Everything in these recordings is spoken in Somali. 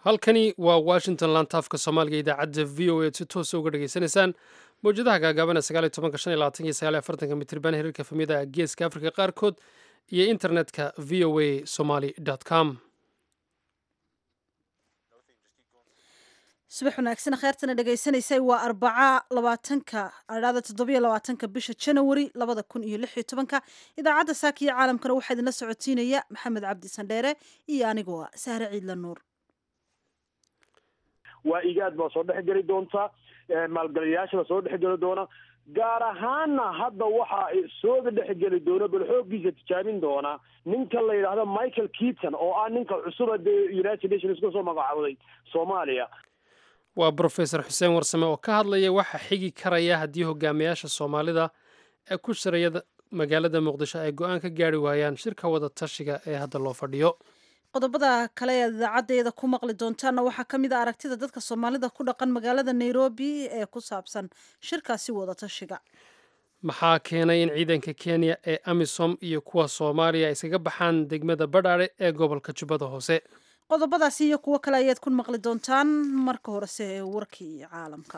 halkani waa washington lantaafka soomaaliga idaacadda v o a si toosa uga dhegaysanaysaan mawjadaha gaagaabana sagaal iyo tobanka shan iyo labaatan iyo sagaal iyo afartanka mitriban hirarka famiyada geeska afrika qaarkood iyo internetka v o a somaly com subax wanaagsan kheyrtana dhegaysanaysay waa arbaca labaatanka adhaada toddobiyo labaatanka bisha janawari labada kun iyo lix iyo tobanka idaacadda saaka iyo caalamkana waxaa idinla socotiinaya maxamed cabdi sandheere iyo anigoo sahre ciidla nuur waa igaad baa soo dhex geli doonta maalgalayaasha baa soo dhex geli doona gaar ahaanna hadda waxa sooga dhex geli doona bal xooggiisa tijaabin doona ninka la yidhaahdo michael keaton oo ah ninka cusuba dee united nations ka soo magacaawday soomaaliya waa brofesor xuseen warsame oo ka hadlaya waxa xigi karaya haddii hogaamiyaasha soomaalida ee ku shiraya magaalada muqdisho ay go-aan ka gaari waayaan shirka wada tashiga ee hadda loo fadhiyo qodobada kale ee idaacadeeda ku maqli doontaana waxaa ka mid a aragtida dadka soomaalida ku dhaqan magaalada nairobi ee ku saabsan shirkaasi wada tashiga maxaa keenay in ciidanka kenya ee amisom iyo kuwa soomaaliya iskaga baxaan degmada badhaare ee gobolka jubbada hoose qodobadaasi iyo kuwo kale ayaad ku maqli doontaan marka horese ee warkii caalamka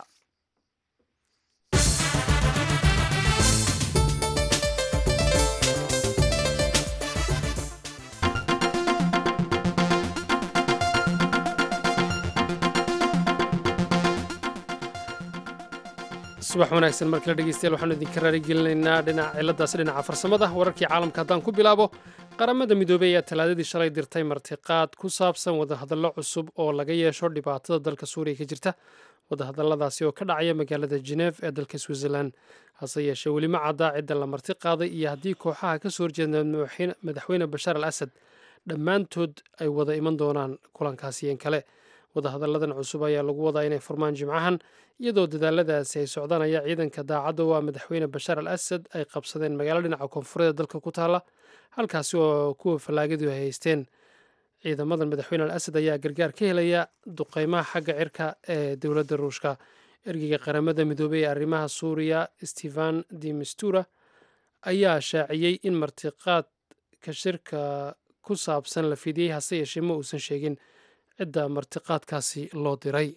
subax wanaagsan markale dhegeystayaal waxaanu idinka raarigelinaynaa dhinaca ciladaasi dhinaca farsamada wararkii caalamka haddaan ku bilaabo qaramada midoobey ayaa talaadadii shalay dirtay martiqaad ku saabsan wadahadallo cusub oo laga yeesho dhibaatada dalka suuriya ka jirta wadahadalladaasi oo ka dhacaya magaalada geneef ee dalka switzerland hase yeeshee weli ma caddaa cidda la marti qaaday iyo haddii kooxaha ka soo horjeeda madaxweyne bashaar al asad dhammaantood ay wada iman doonaan kulankaasiyeen kale wadahadalladan cusub ayaa lagu wadaa inay furmaan jimcahan iyadoo dadaaladaasi ay socdanaya ciidanka daacadda waa madaxweyne bashaar al asad ay qabsadeen magaalo dhinaca koonfureed dalka ku taala halkaasi oo kuwa fallaagadu ay haysteen ciidamadan madaxweyne al asad ayaa gargaar ka helaya duqeymaha xagga cirka ee dowladda ruushka ergeyga qaramada midoobey ee arrimaha suuriya stefan de mistura ayaa shaaciyey in martiqaadka shirka ku saabsan la fidiyey hase yeeshee ma uusan sheegin cidda martiqaadkaasi loo diray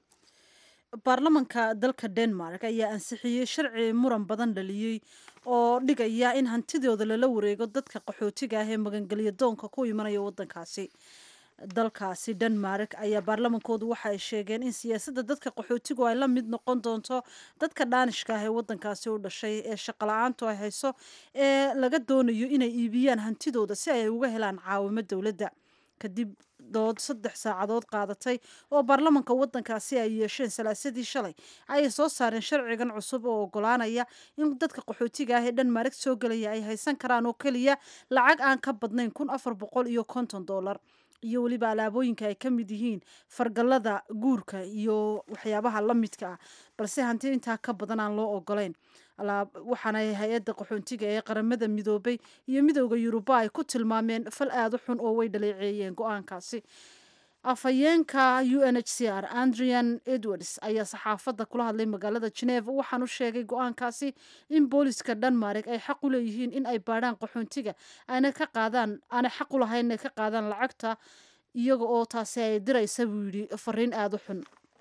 baarlamanka dalka denmark ayaa ansixiyey sharci muran badan dhaliyey oo dhigaya in hantidooda lala wareego dadka qaxootiga ah ee magangelya doonka ku imanaya wadankaasi dalkaasi denmark ayaa baarlamankoodu waxa ay sheegeen in siyaasadda dadka qaxootigu ay la mid noqon doonto dadka dhaanishka ah ee wadankaasi u dhashay ee shaqala-aantu ay hayso ee laga doonayo inay iibiyaan hantidooda si ay uga helaan caawimo dowladda kadib dood saddex saacadood qaadatay oo baarlamanka wadankaasi ay yeesheen salaasadii shalay ayay soo saareen sharcigan cusub oo ogolaanaya in dadka qaxootiga ah ee dhanmareg soo gelaya ay haysan karaan oo keliya lacag aan ka badnayn kun afar boqol iyo konton dollar iyo weliba alaabooyinka ay ka mid yihiin fargallada guurka iyo waxyaabaha la midka ah balse hanti intaa ka badan aan loo ogolayn waxaana hay-adda qaxoontiga ee qaramada midoobay iyo midooda yuruba ay ku tilmaameen fal aada u xun oo way dhaleeceeyeen go-aankaasi afhayeenka u n h c r andrian edwards ayaa saxaafadda kula hadlay magaalada geneva waxaanu sheegay go-aankaasi in booliska denmark ay xaq u leeyihiin in ay baadhaan qaxoontiga aana ka qaadaan aanay xaq u lahayn inay ka qaadaan lacagta iyaga oo taasi ay diraysa buu yidhi fariin aada u xun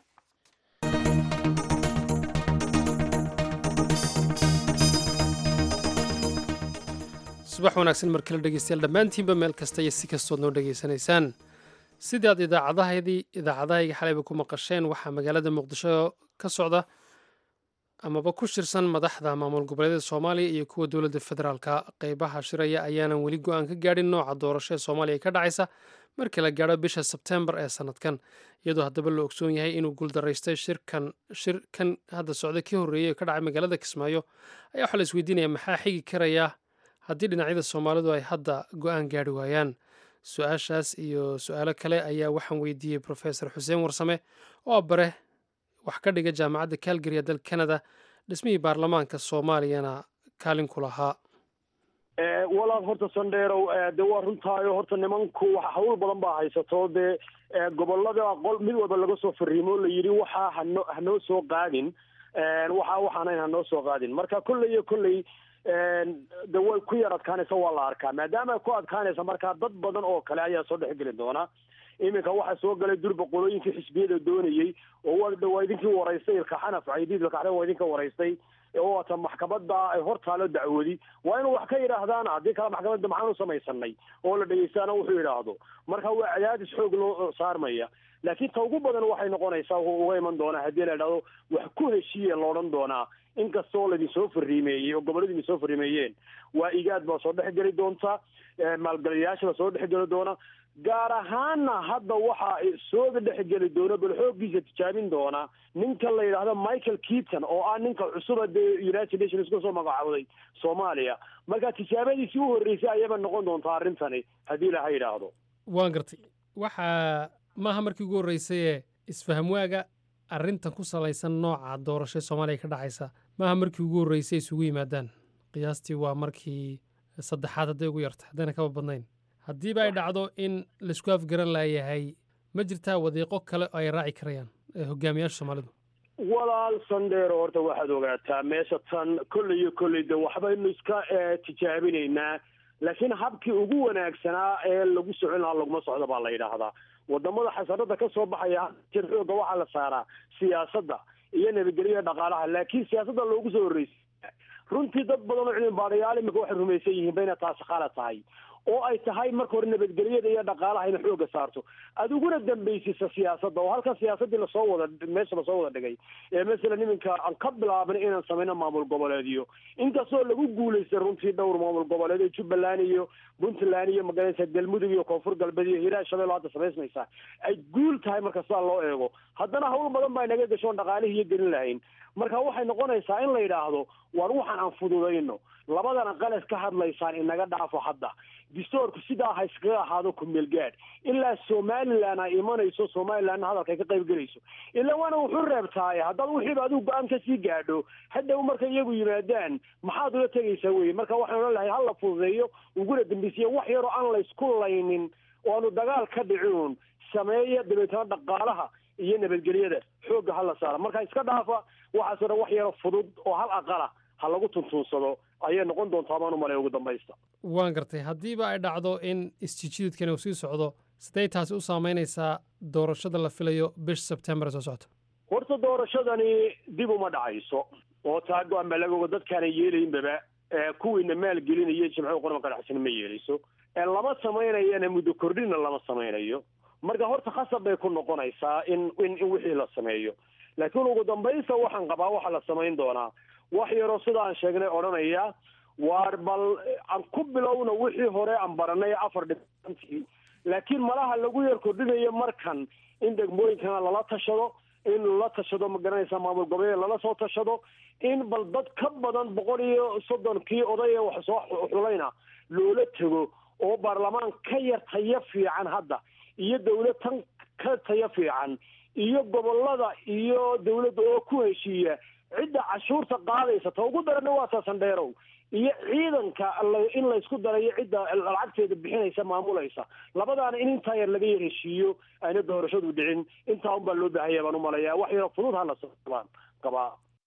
subax wanaagsan markale dhegeystayaal dhammaantiinba meel kasta iyo si kastood noo dhegaysanaysaan sidii aad idaacadahaydii idaacadahayga xalayba ku maqasheen waxaa magaalada muqdisho ka socda amaba ku shirsan madaxda maamul goboleedyada soomaaliya iyo kuwa dowladda federaalka qeybaha shiraya ayaanan weli go-aan ka gaadhin nooca doorasho ee soomaaliya ka dhacaysa markii la gaadho bisha sebtembar ee sanadkan iyadoo haddaba la ogsoon yahay inuu guuldaraystay shirkan shirkan hadda socda kii horreeyey oo ka dhacay magaalada kismaayo ayaa waxaa la isweydiinaya maxaa xigi karaya haddii dhinacyada soomaalidu ay hadda go-aan gaadhi waayaan su-aashaas iyo su-aalo kale ayaa waxaan weydiiyey profesor xuseen warsame oo bare wax ka dhiga jaamacadda calgary ee dalka canada dhismihii baarlamaanka soomaaliyana kaalin ku lahaa walaal horta sandheerow de waa runtaayo horta nimanku hawl badan baa haysato dee gobolada qol mid walba laga soo fariimo la yidhi waxaa hano hanoo soo qaadin waxa waxaanayn hanoo soo qaadin marka kolley iyo kolley de way ku yar adkaanaysa waa la arkaa maadaama ay ku adkaanaysa markaa dad badan oo kale ayaa soo dhexgeli doona iminka waxaa soo galay durba qolooyinkii xisbiyada doonayey oo waa idinkii waraystay ilkaxanaf caydiid ilkaxna waa idinka waraystay oo waata maxkamadda ay hortaalo dacwadi waa inuu wax ka yidhaahdaan haddii kale maxkamadda maxaan u samaysanay oo la dhegeystaana wuxuu yidhaahdo marka waa cadaadis xoog loo saarmaya laakiin ta ugu badan waxay noqonaysaa wuxuu uga iman doonaa haddii la idhahdo wax ku heshiiya la odhan doonaa inkastoo laidinsoo fariimeeyey oo gobollada idinsoo fariimeeyeen waa igaad baa soo dhex geli doonta maalgeliyayaasha baa soo dhex geli doona gaar ahaana hadda waxaa sooga dhex geli doona bal xooggiisa tijaabin doona ninka la yidhaahdo michael keaton oo ah ninka cusuba dee united nations ka soo magacaabday soomaaliya marka tijaabadiisii u horreysay ayaba noqon doontaa arrintani haddii ilaha yidhaahdo waan gartay waxaa maaha markii ugu horreysayee isfahamwaaga arrintan ku salaysan nooca doorasho ee soomaaliya ka dhacaysa maaha markii ugu horreysay isugu yimaadaan qiyaastii waa markii saddexaad hadday ugu yarta haddayna kaba badnayn haddiiba ay dhacdo in laisku afgaran laayahay ma jirtaa wadiiqo kale oo ay raaci karayaan hogaamiyaasha soomaalidu walaal sandheero horta waxaad ogaataa meesha tan kolley iyo kolley de waxbaynu iska tijaabinaynaa laakiin habkii ugu wanaagsanaa ee lagu socon lahaa laguma socdo baa la yidhaahdaa wadamada xasanada ka soo baxaya jir xooga waxaa la saaraa siyaasadda iyo nabadgelya dhaqaalaha laakiin siyaasadda loogu soo horreysay runtii dad badan oo cilmi baadhayaal imika waxay rumaysan yihiin ba inay taasi khalad tahay oo ay tahay marka hore nabadgelyada iyo dhaqaalaha ina xooga saarto adiguna dambaysisa siyaasadda oo halkan siyaasaddii lasoo wada meesha lasoo wada dhigay ee masalan iminka aan ka bilaabna inaan samayno maamul goboleedyo inkastoo lagu guulaystay runtii dhowr maamul goboleed ee jubbaland iyo puntland iyo magaranaysa galmudug iyo koonfur galbeed iyo hiraa shabeello hadda samaysmaysaa ay guul tahay marka sidaa loo eego haddana hawl badan baa inaga gashoon dhaqaalihii iyo gelin lahayn marka waxay noqonaysaa in la yidhaahdo war waxaan aan fududayno labadana qalas ka hadlaysaan inaga dhaafo hadda distoorku sidaa ha iskaga ahaado kumeel gaadh ilaa somalilan ay imanayso somalilandna hadalka ay ka qayb gelayso ilaa waana wuxuu reebtaaye haddaad wixiiba adigu go-aan kasii gaadho hadhow marka iyagu yimaadaan maxaad ula tegaysaa weye marka waxaan odhan lahay hala fududeeyo uguna dambeysiya wax yaroo aan laysku laynin oo aanu dagaal ka dhicin sameeya dabeetana dhaqaalaha iyo nabadgelyada xoogga hala saara marka iska dhaafa waxaasoo dhan wax yaro fudud oo hal aqala ha lagu tuntuunsado ayay noqon doontaa baan u malay ugu dambaysta waan gartay haddiiba ay dhacdo in isjijididkani uu sii socdo sidee taasi u saamaynaysaa doorashada la filayo bish sebtembar soo socota horta doorashadani dib uma dhacayso oo taa go-aan baa laga ogo dadkaana yeelaynbaba kuwiina maalgelinaya jimco qorma ka dhexsan ma yeelayso lama samaynayana muddo kordhina lama samaynayo marka horta khasab bay ku noqonaysaa in in in wixii la sameeyo laakiin ugu dambaysta waxaan qabaa waxaa la samayn doonaa wax yaroo sida aan sheegnay odhanaya waar bal aan ku bilowna wixii hore aan baranay afar dhibantii laakiin malaha lagu yar kordhinayo markan in degmooyinkana lala tashado in lala tashado ma garanaysa maamul goboleed lala soo tashado in bal dad ka badan boqol iyo soddonkii oday ee wax soo xulayna loola tego oo baarlamaan ka yar tayo fiican hadda iyo dawlad tan ka tayo fiican iyo gobolada iyo dawladda oo ku heshiiya cidda cashuurta qaadaysa ta ugu darana waa saasandheerow iyo ciidanka in laysku darayo cidda lacagteeda bixinaysa maamulaysa labadaana in intaa yar laga yar heshiiyo ayna doorashadu dhicin intaa unbaa loo baahanya baan umalayaa wax yaro fudud hala sabaan qabaa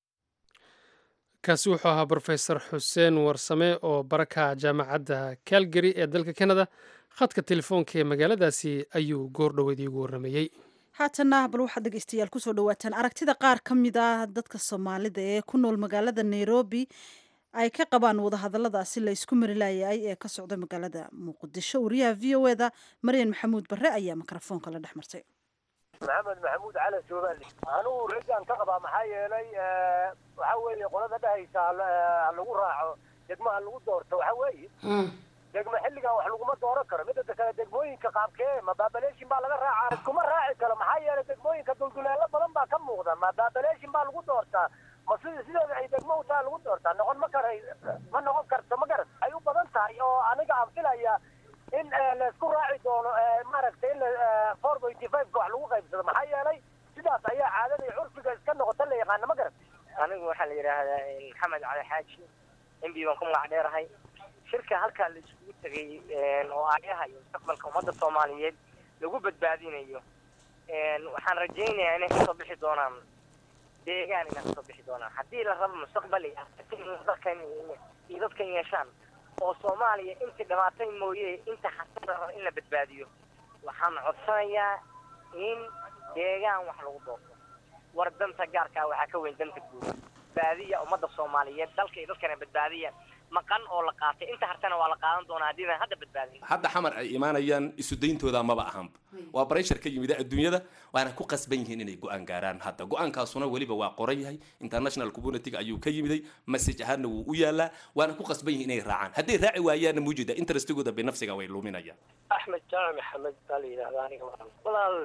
kaasi wuxuu ahaa brofesor xuseen warsame oo baraka jaamacadda calgary ee dalka canada khadka telefoonka ee magaaladaasi ayuu goor dhoweed iigu warramayey haatanna bal waxaad dhegeystayaal kusoo dhawaataan aragtida qaar ka mid ah dadka soomaalida ee ku nool magaalada nairobi ay ka qabaan wadahadaladaasi la isku mari laayay ee ka socda magaalada muqdisho wariyaha v o eda maryan maxamuud barre ayaa mikrofoonka la dhex martay maxamed maxamuud cala joobaali anugu rajaan ka qabaa maxaa yeelay waxaa weeye qolada dhehaysa ha lagu raaco degmo ha lagu doorto waxaa weeye degmo xilligan wax laguma dooran karo midda kale degmooyinka qaabkee ma baabaleeshin baa laga raacaa iskuma raaci karo maxaa yeelay degmooyinka dulduleelo badan baa ka muuqda ma baabaleeshin baa lagu doortaa ma sida sideeda ay degmo utaa lagu doortaa noqon ma karay ma noqon karto ma garan ay u badan tahay oo aniga aan filaya in laysku raaci doono maaragtay in four pointy five-ka wax lagu qaybsado maxaa yeelay sidaas ayaa caadada iyo curfiga iska noqota la yaqaana ma garan anigu waxaa la yidhaahdaa maxamed cali xaaji mb baan ku magac dheerahay shirka halkaa la isugu tegay oo aayaha iyo mustaqbalka ummadda soomaaliyeed lagu badbaadinayo waxaan rajaynayaa inay kasoo bixi doonaan deegaan inay kasoo bixi doonaan haddii la rabo mustaqbal dadkan iyo dadkan yeeshaan oo soomaaliya intii dhamaatay mooye inta xasan raba in la badbaadiyo waxaan codsanayaa in deegaan wax lagu doorto war danta gaarkaa waxaa ka weyn danta guud badbaadiya ummadda soomaaliyeed dalka iyo dadkana badbaadiya maqan oo la qaatay inta hartana waa la qaadan doonaa haddiidan hadda badbaadin hadda xamar ay imaanayaan isu dayntooda maba ahanba waa breshar ka yimid adduunyada waana ku qasban yihiin inay go-aan gaaraan hadda go-aankaasuna weliba waa qoran yahay international community ayuu ka yimiday message ahaanna wuu u yaalaa waana ku qasban yihiin inay raacaan hadday raaci waayaanna muujida interestigooda binafsiga way luminayaan axmed jaamac maxamed baa la yidhahda aniga walaal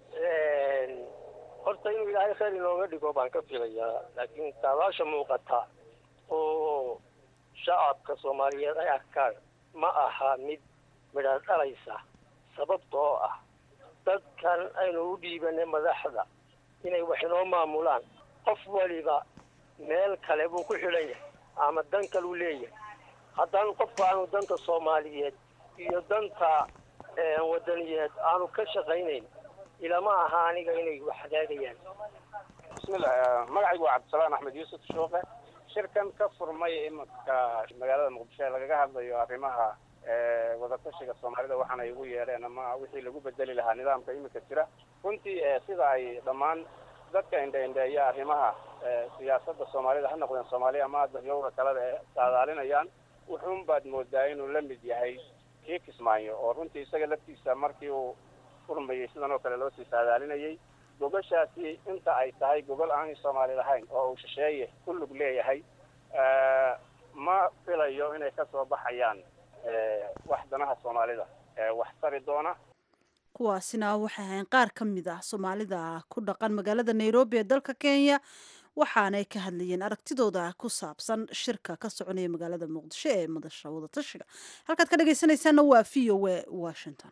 horta inuu ilaahay khayr inooga dhigo baan ka filayaa laakiin saadaasha muuqata oo shacabka soomaaliyeed ay arkaan ma aha mid midhaan dhalaysa sababta oo ah dadkan aynu u dhiibanay madaxda inay wax inoo maamulaan qof waliba meel kale buu ku xidhan yahay ama dan kaluu leeyahay haddaan qofka aanu danta soomaaliyeed iyo danta wadaniyeed aanu ka shaqaynayn ilama aha aniga inay wax hagaagayaan bismillah magacaygu waa cabdisalaan axmed yuusuf shuuqe shirkan ka furmay iminka magaalada muqdisho ee lagaga hadlayo arrimaha wadatashiga soomaalida waxaana ay ugu yeedheen ama wixii lagu bedeli lahaa nidaamka iminka jira runtii sida ay dhammaan dadka indha-indheeya arrimaha siyaasadda soomaalida ha noqdeen soomaaliya ama dahyowga kaleda ee saadaalinayaan wuxuun baad moodaa inuu la mid yahay kii kismaayo oo runtii isaga laftiisa markii uu furmayey sidan oo kale loo sii saadaalinayay gogoshaasi inta ay tahay gogol aanay soomaali lahayn oo uu shisheeye ku lug leeyahay ma filayo inay ka soo baxayaan wax danaha soomaalida wax tari doona kuwaasina waxay ahayn qaar ka mid ah soomaalida ku dhaqan magaalada nairobi ee dalka kenya waxaanay ka hadlayeen aragtidooda ku saabsan shirka ka soconaya magaalada muqdisho ee madasha wadatashiga halkaad ka dhegaysanaysaana waa v o a washington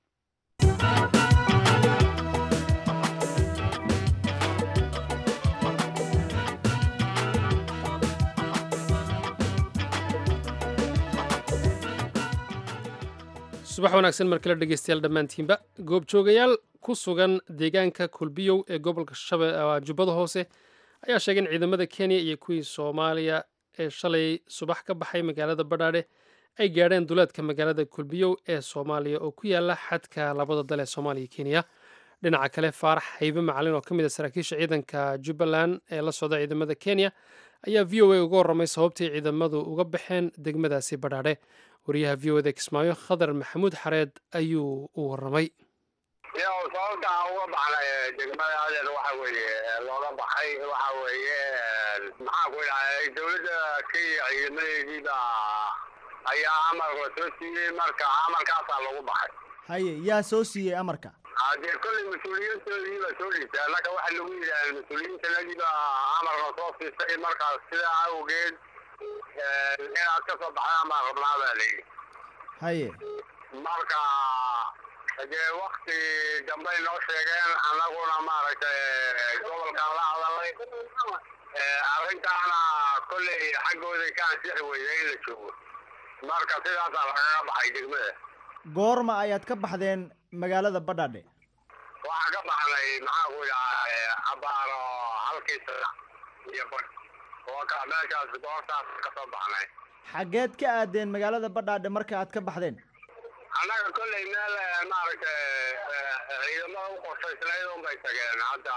subax wanaagsan mar kale dhegeystayaal dhammaantiinba goobjoogayaal ku sugan deegaanka kulbiyow ee gobolka jubbada hoose ayaa sheegay in ciidamada kenya iyo kuwii soomaaliya ee shalay subax ka baxay magaalada badhaadhe ay gaadheen duleedka magaalada kulbiyow ee soomaaliya oo ku yaala xadka labada dal ee soomaaliya kenya dhinaca kale faarax haybe macalin oo ka mid a saraakiisha ciidanka jubbaland ee la socda ciidamada kenya ayaa v o a uga warramay sababtii ciidamadu uga baxeen degmadaasi badhaadhe wariyaha v o da kismaayo khadar maxamuud xareed ayuu u warramay yow sababta aan uga baxnay degmada adeer waxa weeye looga baxay waxa weeye maxaan ku idhahay dawladda kenya ciidamadeediiba ayaa amarka soo siiyey marka amarkaasaa lagu baxay haye yaa soo siiyey amarka hadee kolley mas-uuliyiintoodii baa soo dhiibtay annaka waxaa lagu yidhaha mas-uuliyiintanadiiba amarka soo siisay markaas sidaa awgeed inaad ka soo baxdaan baan rabnaa baa layidhi haye marka dee wakti dambay noo sheegeen annaguna maaragtay gobolkaan la hadalay arrintaana kolley xaggooday ka ansixi weyda in la joogo marka sidaasaa lagaga baxay degmada goorma ayaad ka baxdeen magaalada badhaadhe waxaan ka baxnay maxaan ku idhaha abaaro halkii sana iyo badh oo ka meeshaas goortaas ka soo baxnay xaggeed ka aadeen magaalada badhaadhe marka aad ka baxdeen annaga kolley meel maaragtay ciidamada u qorshaysnayd un bay tageen hadda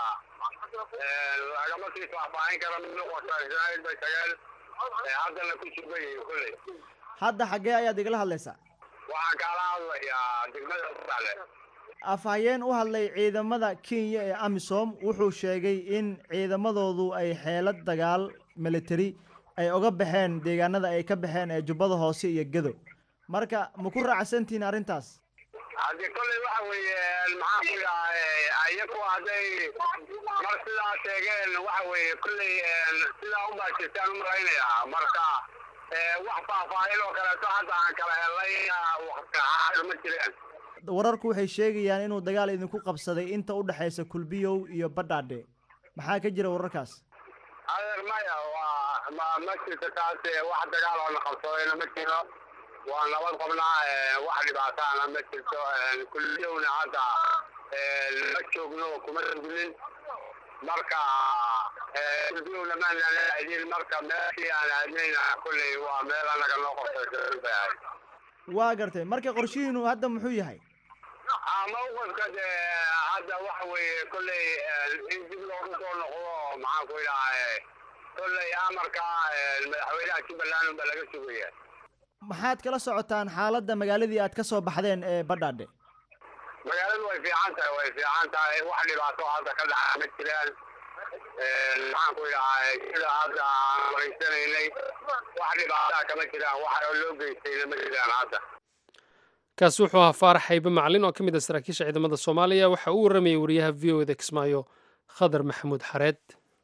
lagama sii faahfaahin kara mid u qorshaysnayd bay tageen haddana ku sugan yihiin kolley hadda xaggee ayaad igala hadlaysaa waxaan kaala hadlayaa degmada badhaadhe afhayeen u hadlay ciidamada kenya ee amisom wuxuu sheegay in ciidamadoodu ay xeelad dagaal military ay oga baxeen deegaanada ay ka baxeen ee jubbada hoose iyo gedo marka ma ku raacsantihiin arrintaas haddii kolley waxa weeye maxaan ku idhahay ayaku hadday mar sidaa sheegeen waxa weeye kolley sidaa unbaa jirtaan u malaynayaa marka wax faahfaahin oo kaleeto hadda aan kala helay ma jireen wararku waxay sheegayaan inuu dagaal idinku qabsaday inta u dhexaysa kulbiyow iyo badhaadhe maxaa ka jira wararkaas adeer maya waa ma ma jirto taas wax dagaal oo na qabsadayna ma jiro waa nabad qabnaa wax dhibaataana ma jirto kulbiyowna hadda ma joogno kuma sugnin marka kulbiyowna maanaan aadin marka meeshii aan aadnayna kolley waa meel annaga noo qorsaysa bay ahayd waa gartay marka qorshihiinu hadda muxuu yahay mawqifka dee hadda waxa weeye kolley in dib loogu soo noqdo maxaan ku idhaha kolley amarka madaxweynaha jubbaland unba laga sugaya maxaad kala socotaan xaaladda magaaladii aad ka soo baxdeen ee badhaadhe magaaladu way fiican tahay way fiican tahay wax dhibaato hadda ka dhaca ma jiraan maxaan ku idhaha sida hadda aan maraysanaynay wax dhibaataa kama jiraan wax loo geystayna ma jiraan hadda kaasi wuxuu ahaa faarax xaybe macalin oo ka mid ah saraakiisha ciidamada soomaaliya waxa uu waramayay wariyaha v o eda kismaayo khadar maxamuud xareed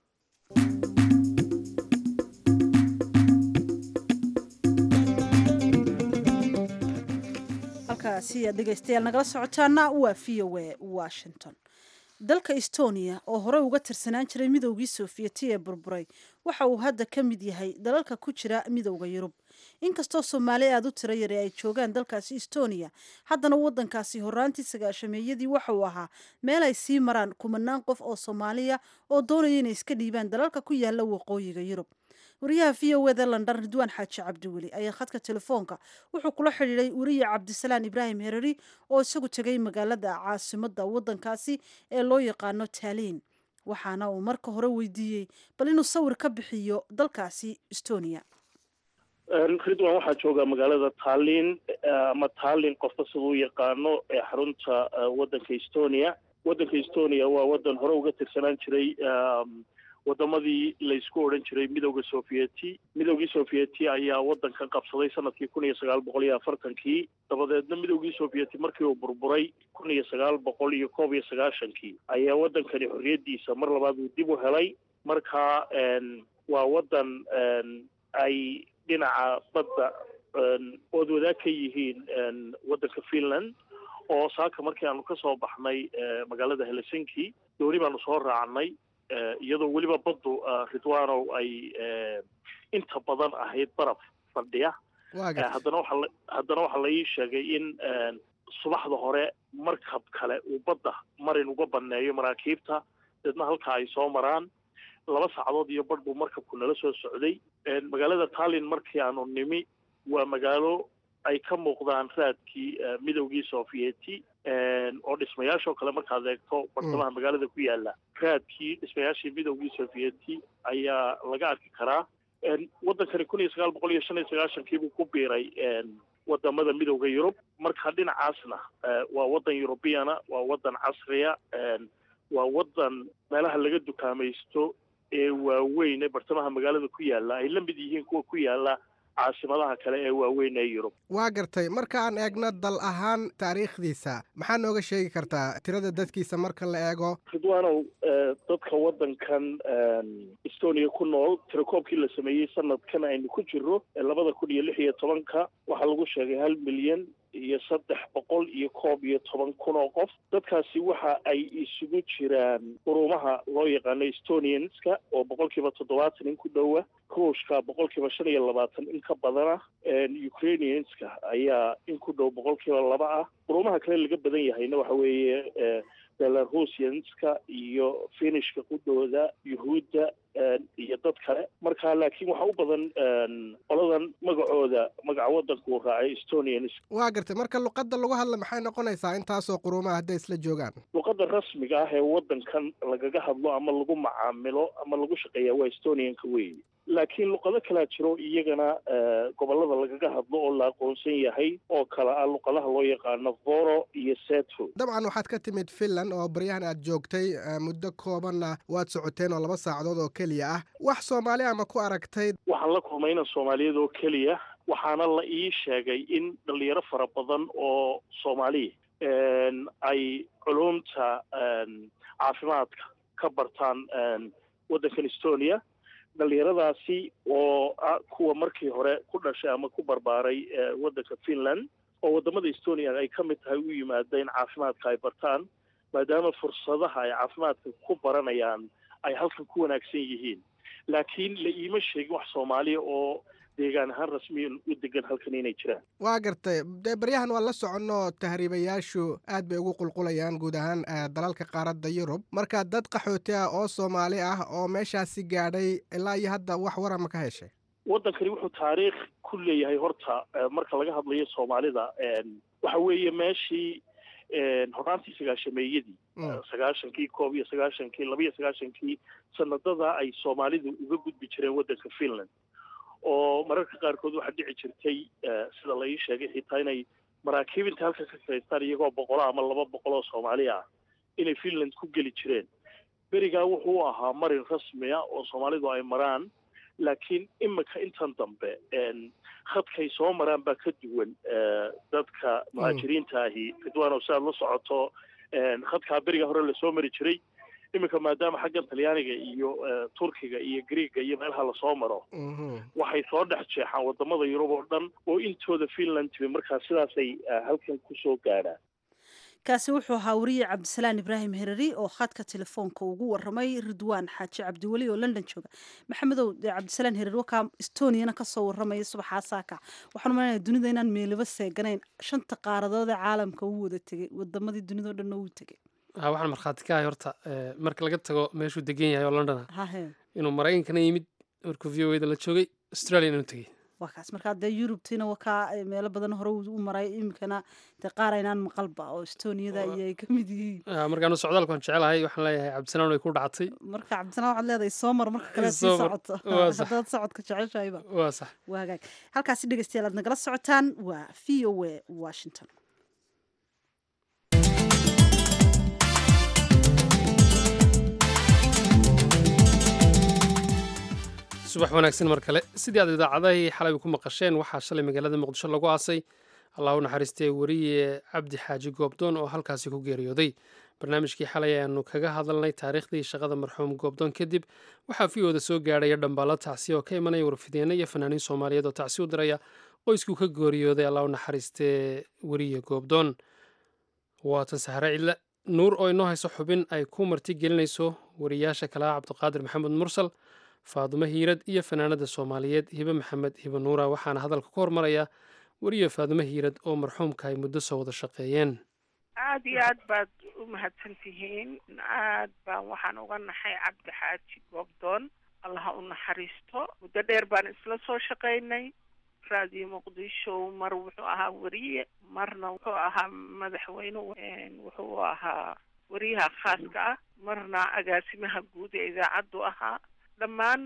halkaasi aad dhegaystayaal nagala socotaana waa v o a washington dalka estonia oo horey uga tirsanaan jiray midowgii soofiyeti ee burburay waxa uu hadda ka mid yahay dalalka ku jira midowda yurub inkastoo soomaali aada u tiro yare ay joogaan dalkaasi estonia haddana wadankaasi horaantii sagaashameeyadii waxa uu ahaa meel ay sii maraan kumanaan qof oo soomaaliya oo doonaya inay iska dhiibaan dalalka ku yaala waqooyiga yurub wariyaha v o eda london ridwaan xaaji cabdiweli ayaa khadka telefoonka wuxuu kula xidhiiday wariye cabdisalaan ibraahim hereri oo isagu tegay magaalada caasimada wadankaasi ee loo yaqaano taaliin waxaana uu marka hore weydiiyey bal inuu sawir ka bixiyo dalkaasi estonia ridwan waxaa jooga magaalada tallin ama tallin qofka sida u yaqaano ee xarunta wadanka estonia wadanka estonia waa wadan hore uga tirsanaan jiray wadamadii laysku odhan jiray midowda sovieti midowgii sovieti ayaa wadankan qabsaday sanadkii kun iyo sagaal boqol iyo afartankii dabadeedna midowgii sovieti markii uu burburay kun iyo sagaal boqol iyo koob iyo sagaashankii ayaa wadankani xorriyaddiisa mar labaad uu dib u helay marka waa wadan ay dhinaca badda ood wadaag ka yihiin wadanka finland oo saaka markii aanu ka soo baxnay magaalada helsinki dooni baanu soo raacnay iyadoo weliba baddu ridwanow ay inta badan ahayd baraf fadhiya haddana waxa haddana waxaa la ii sheegay in subaxda hore markab kale uu badda marin uga baneeyo maraakiibta deedna halka ay soo maraan laba saacadood iyo badh buu markabku nala soo socday magaalada tallin markii aanu nimi waa magaalo ay ka muuqdaan raadkii midowgii sovieti oo dhismayaashoo kale markaad eegto bartamaha magaalada ku yaala raadkii dhismayaashii midowgii sovieti ayaa laga arki karaa wadankani kun iyo sagaal boqol iyo shan iyo sagaashankii buu ku biiray wadamada midowda yurub marka dhinacaasna waa wadan eurubiyana waa wadan casriya waa wadan meelaha laga dukaamaysto ee waaweyn ee bartamaha magaalada ku yaala ay la mid yihiin kuwa ku yaala caasimadaha kale ee waaweyn ee yurub waa gartay markaan eegno dal ahaan taariikhdiisa maxaa nooga sheegi kartaa tirada dadkiisa marka la eego ridwanow dadka wadankan estonia ku nool tirakoobkii la sameeyey sanadkan aynu ku jiro labada kun iyo lix iyo tobanka waxaa lagu sheegay hal milyan iyo saddex boqol iyo koob iyo toban kun oo qof dadkaasi waxa ay isugu jiraan qurumaha loo yaqaano estonianska oo boqolkiiba toddobaatan in ku dhowa ruushka boqolkiiba shan iyo labaatan in ka badana ukrainianska ayaa in ku dhow boqolkiiba laba ah qurumaha kale laga badan yahayna waxa weeye belarusianska iyo finishka qudhooda yuhuudda iyo dad kale marka laakiin waxaa u badan qoladan magacooda magaca wadanka uu raacay estonians waa gartay marka luqadda lagu hadla maxay noqonaysaa intaasoo quruumaha hadday isla joogaan luqadda rasmiga ah ee wadankan lagaga hadlo ama lagu macaamilo ama lagu shaqeeya waa estonianka weyn laakiin luqado kalaa jiro iyagana gobolada lagaga hadlo oo la aqoonsan yahay oo kale ah luqadaha loo yaqaano voro iyo setho dabcan waxaad ka timid finland oo baryahan aad joogtay muddo koobanna waad socoteen oo laba saacadood oo keliya ah wax soomaali ama ku aragtay waxaan la kulmay inan soomaaliyad oo keliya waxaana la ii sheegay in dhalinyaro fara badan oo soomaaliya ay culumta caafimaadka ka bartaan waddankan estonia dhalinyaradaasi oo ah kuwa markii hore ku dhashay ama ku barbaaray waddanka finland oo waddamada estonia ay ka mid tahay u yimaada in caafimaadka ay bartaan maadaama fursadaha ay caafimaadka ku baranayaan ay halkan ku wanaagsan yihiin laakiin la iima sheegin wax soomaaliya oo deegaan ahaan rasmiyan u degan halkan inay jiraan waa gartay dee baryahan waan la soconno tahriibayaashu aad bay ugu qulqulayaan guud ahaan dalalka qaaradda yurub marka dad qaxooti ah oo soomaali ah oo meeshaasi gaadhay ilaa iyo hadda wax warama ka heshay waddankani wuxuu taariikh ku leeyahay horta marka laga hadlayo soomaalida waxa weeye meeshii horaantii sagaashameeyadii sagaashankii koob iyo sagaashankii laba iyo sagaashankii sanadada ay soomaalidu uga gudbi jireen waddanka finland oo mararka qaarkood waxaa dhici jirtay sida la ii sheegay xitaa inay maraakiib inta halka ka kaystaan iyagoo boqolo ama laba boqol oo soomaali ah inay finland ku geli jireen berigaa wuxuu ahaa marin rasmiya oo soomaalidu ay maraan laakiin imika intan dambe khadkay soo maraan baa ka duwan dadka muhaajiriinta ahi ridwaanow si aad la socoto khadkaa beriga hore lasoo mari jiray iminka maadaama xaggan talyaaniga iyo turkiga iyo greega iyo meelaha lasoo maro waxay soo dhex jeexaan wadamada yurub oo dhan oo intooda finland timi markaa sidaasay halkan kusoo gaadhaan kaasi wuxuu ahaa wariye cabdisalaan ibraahim herari oo khadka telefoonka ugu waramay ridwaan xaaji cabdiweli oo london jooga maxamedow cabdisalaan herari wakaa estoniana kasoo waramaya subaxaa saaka waxaan umalanaya dunida inaan meeliba seeganayn shanta qaaradood ee caalamka uu wada tegey wadamadii dunidao dhanna wuu tegey waxaan markhaati ka ahay horta marka laga tago meeshuu degan yahay oo london ah hahe inuu maraykankana yimid markuu v o da la joogay australia inuu tegey waa kaas markaa dee yurubtiina wakaa meelo badan hore u maray iminkana dee qaar aynaan maqalba oo estoniyada iyo ay ka mid yihiin markaanu socdaalku aan jecelahay waxaan leeyahay cabdisalaan way ku dhacatay marka cabdisalaan waxaad leedahay soo mar marka kale sii socoto haddaad socodka jeceshahayba waa sax waa hagaag halkaasi dhegeystayaal aad nagala socotaan waa v o a washington subax wanaagsan mar kale sidii aad idaacadahii xalay ku maqasheen waxaa shalay magaalada muqdisho lagu aasay allah u naxariistay weriye cabdi xaaji goobdoon oo halkaasi ku geeriyooday barnaamijkii xalay ayaanu kaga hadalnay taariikhdii shaqada marxuum goobdoon kadib waxaa v ooda soo gaadhaya dhambaalo tacsiya oo ka imanaya warfideena iyo fanaaniin soomaaliyeed oo tacsi u diraya qoyskuu ka geeriyooday allah u naxariistee weriye goobdoon waatan sahre cidle nuur oo inoo hayso xubin ay ku marti gelinayso wariyaasha kalaha cabdiqaadir maxamed mursal faadumo hiirad iyo fanaanada soomaaliyeed hibe maxamed hibe nuura waxaana hadalka ku hormaraya weriye faadumo hiirad oo marxuumka ay muddo soo wada shaqeeyeen aada iyo aad baad u mahadsan tihiin aad baan waxaan uga naxay cabdi xaaji goobdoon allaha u naxariisto muddo dheer baan isla soo shaqaynay raadiyo muqdisho mar wuxuu ahaa weriye marna wuxuu ahaa madaxweyne wuxuu ahaa weriyaha khaaska ah marna agaasimaha guud ee idaacaddu ahaa dhammaan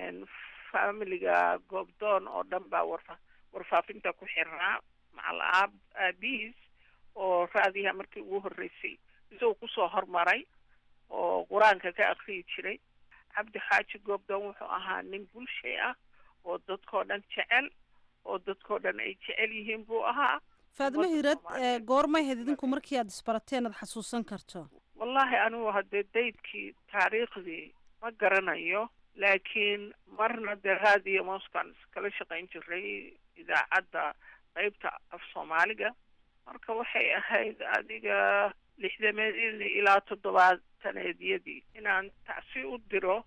familiga goobdoon oo dhan baa warfa warfaafinta ku xirnaa macal aab aabihiis oo raadiyaha markii ugu horreysay isagoo kusoo hormaray oo qur-aanka ka akriyi jiray cabdi xaaji goobdoon wuxuu ahaa nin bulshay ah oo dadkoo dhan jecel oo dadkoo dhan ay jecel yihiin buu ahaa faadimo hiirad goormay hayd idinku markii aad isbarateen aad xasuusan karto wallaahi anigu haddee daydkii taariikhdii ma garanayo laakiin marna dee raadiyo moscan iskala shaqayn jiray idaacadda qeybta af soomaaliga marka waxay ahayd adiga lixdameed ilaa toddobaataneedyadii inaan tacsi u diro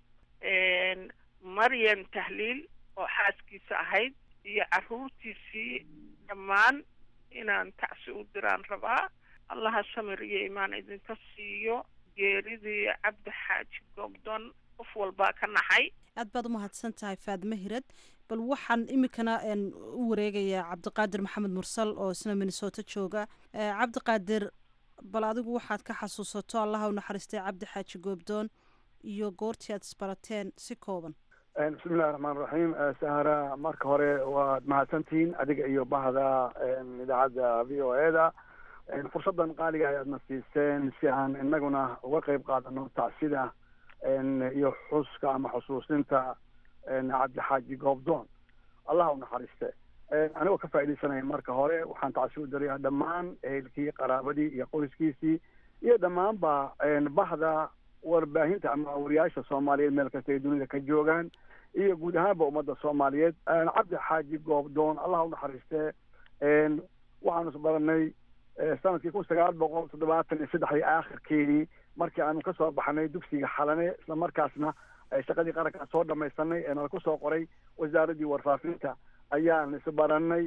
maryan tahliil oo xaaskiisa ahayd iyo caruurtiisii dhammaan inaan tacsi u diraan rabaa allaha samir iyo imaan idinka siiyo geeridii cabdi xaaji goobdoon qof walbaa ka naxay aad baad u mahadsan tahay faadimo hirad bal waxaan iminkana u wareegayaa cabdiqaadir maxamed mursal oo isna minnesota jooga cabdiqaadir bal adigu waxaad ka xasuusato allaha u naxariistay cabdi xaaji goobdoon iyo goortii aad isbarateen si kooban bismillahi raxmaan raxiim sahara marka hore waad mahadsantihiin adiga iyo bahda idaacadda v o e da fursaddan qaaliga ayaadna siiseen si aan inaguna uga qeyb qaadano tacsida iyo xuska ama xusuusinta cabdixaaji goobdoon allah u naxariiste anigoo ka faaidaysanaya marka hore waxaan tacsi u dirayaa dhammaan ehelkii qaraabadii iyo qoyskiisii iyo dhammaanba bahda warbaahinta ama wariyaasha soomaaliyeed meel kasta ay dunida ka joogaan iyo guud ahaanba ummadda soomaaliyeed cabdi xaaji goobdoon allah u naxariiste waxaanu isbaranay sanadkii kun sagaal boqol toddobaatan iyo saddexdii aakhirkeedii markii aanu kasoo baxnay dugsiga xalane isla markaasna shaqadii qarankaa soo dhamaysanay ee nala kusoo qoray wasaaraddii warfaafinta ayaan isbaranay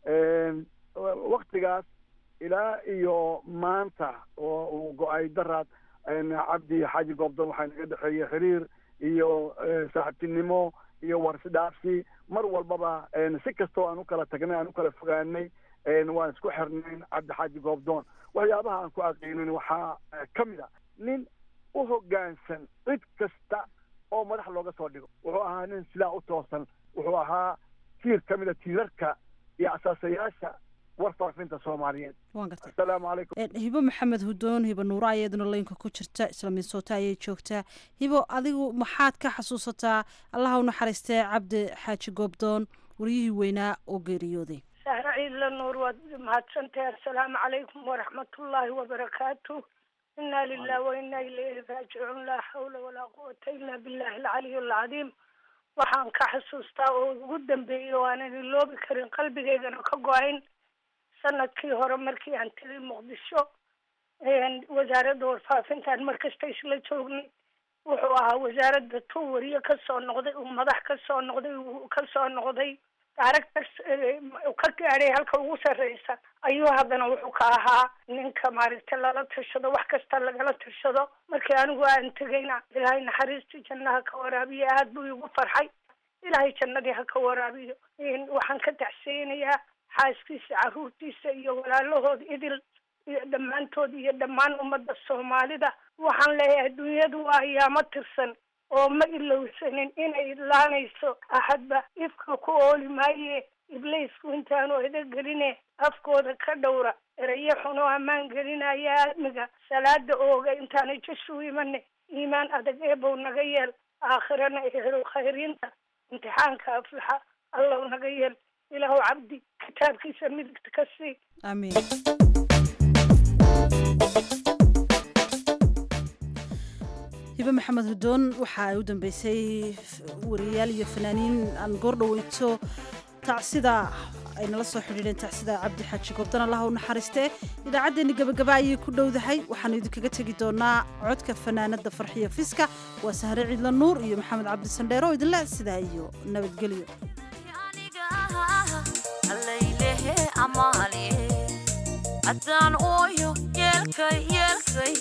waktigaas ilaa iyo maanta oo uu go-ay daraad cabdi xaaji goobdoon waxaa naga dhexeeyey xiriir iyo saaxiibtinimo iyo warsidhaafsi mar walbaba si kastoo aan u kala tagnay aan u kala fogaanay waan isku xirnayn cabdi xaaji goobdoon waxyaabaha aan ku aqiinin waxaa ka mid a nin u hoggaansan cid kasta oo madax looga soo dhigo wuxuu ahaa nin sidaa u toosan wuxuu ahaa tiir ka mid a tiirarka iyo asaasayaasha warfaafinta soomaaliyeed asalaamu calaykum hibo maxamed hudoon hibo nuuro ayaduna laynka ku jirta isla minsoota ayay joogtaa hibo adigu maxaad ka xasuusataa allaha u naxariistee cabdi xaaji goobdoon waryihii weynaa oo geeriyooday sahra ciidla nuur waad mahadsantahay assalaamu calaykum waraxmatullaahi wabarakaatu inaa lilah wa inaa ilayhi raajicuun laa xawla walaa quwata ila billahi alcaliy alcadiim waxaan ka xasuustaa oo ugu dambeeyey oo aanan iloobi karin qalbigeygana ka go-ayn sanadkii hore markii aan tegay muqdisho wasaaradda warfaafintaan markasta isla joognay wuxuu ahaa wasaaradda tuu wariye kasoo noqday uu madax kasoo noqday uu kasoo noqday directors ka gaadhay halka ugu sarreysa ayuu haddana wuxuu ka ahaa ninka maaragtay lala tashado wax kasta lagala tashado markii anigu aan tegayna ilaahay naxariistii jannaha ka waraabiyo aada buu igu farxay ilaahay jannadii ha ka waraabiyo waxaan ka tacseynayaa xaaskiisa caruurtiisa iyo walaalahood idil iyo dhammaantood iyo dhammaan ummadda soomaalida waxaan leeyahay adduunyadu waa ayaamo tirsan oo ma ilowsanin inay idlaanayso axadba ifka ku ooli maaye ibliisku intaanu edageline afkooda ka dhowra erayo xun oo ammaan gelinaya aadmiga salaada ooga intaanay jashu imane iimaan adag eebow naga yeel aakhirana ehelo khayriinta imtixaanka aflaxa allow naga yeel ilaahu cabdi kitaabkiisa midigta ka sii amiin hibe maxamed hudoon waxa ay u dambeysay wariyayaal iyo fanaaniin aan goordhaweyto tacsida ay nala soo xidhiidheen tacsida cabdi xaaji goobdan allaha u naxariistee idaacaddeenni gabagaba ayay ku dhowdahay waxaanu idinkaga tegi doonaa codka fanaanada farxiyo fiska waa sahre ciidla nuur iyo maxamed cabdisandheero oo idinle sidaa iyo nabadgelyo haddaan ooyo yeelkay yeelkay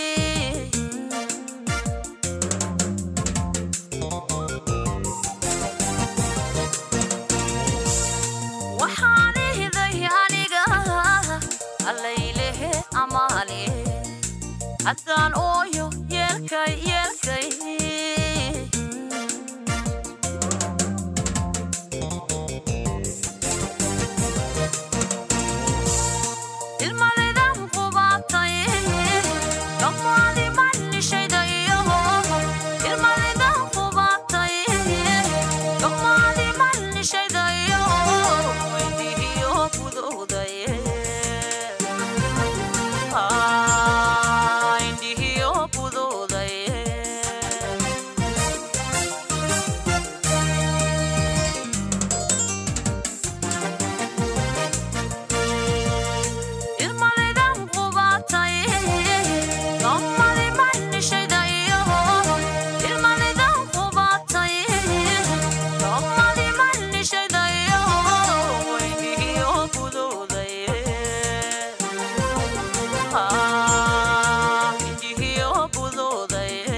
waxaan ihday aniga allaylehe amaale haddaan ooyo yeelkay yeelkay ilmalidan qubaatay dhammaadi manishayda iyo ilmalidan qubaatay dhammaadi manishayda iyo weydihiyo budowdaye indhihiyo budowdaye ilmalidan qubaatay dhammaadi manishayda iyo ilmalidan qubaatay dhammaadi manishayda iyo weydihiyo budowdaye indhihiyo budowdaye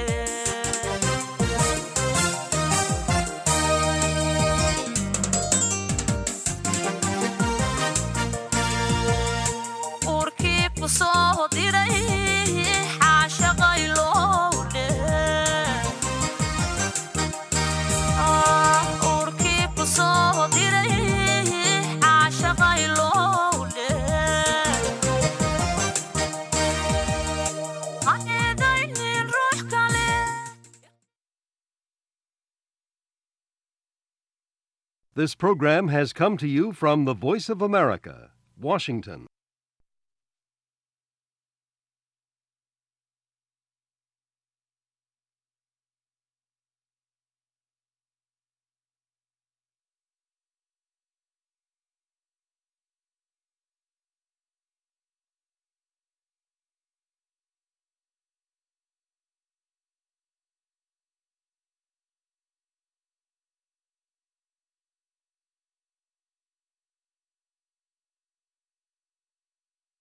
urkii ku soo diray xaashaqay lowdhe urkii ku soo diray xaashaqay lowdhe ha eedaynin ruux kale This program has come to you from the Voice of America, Washington.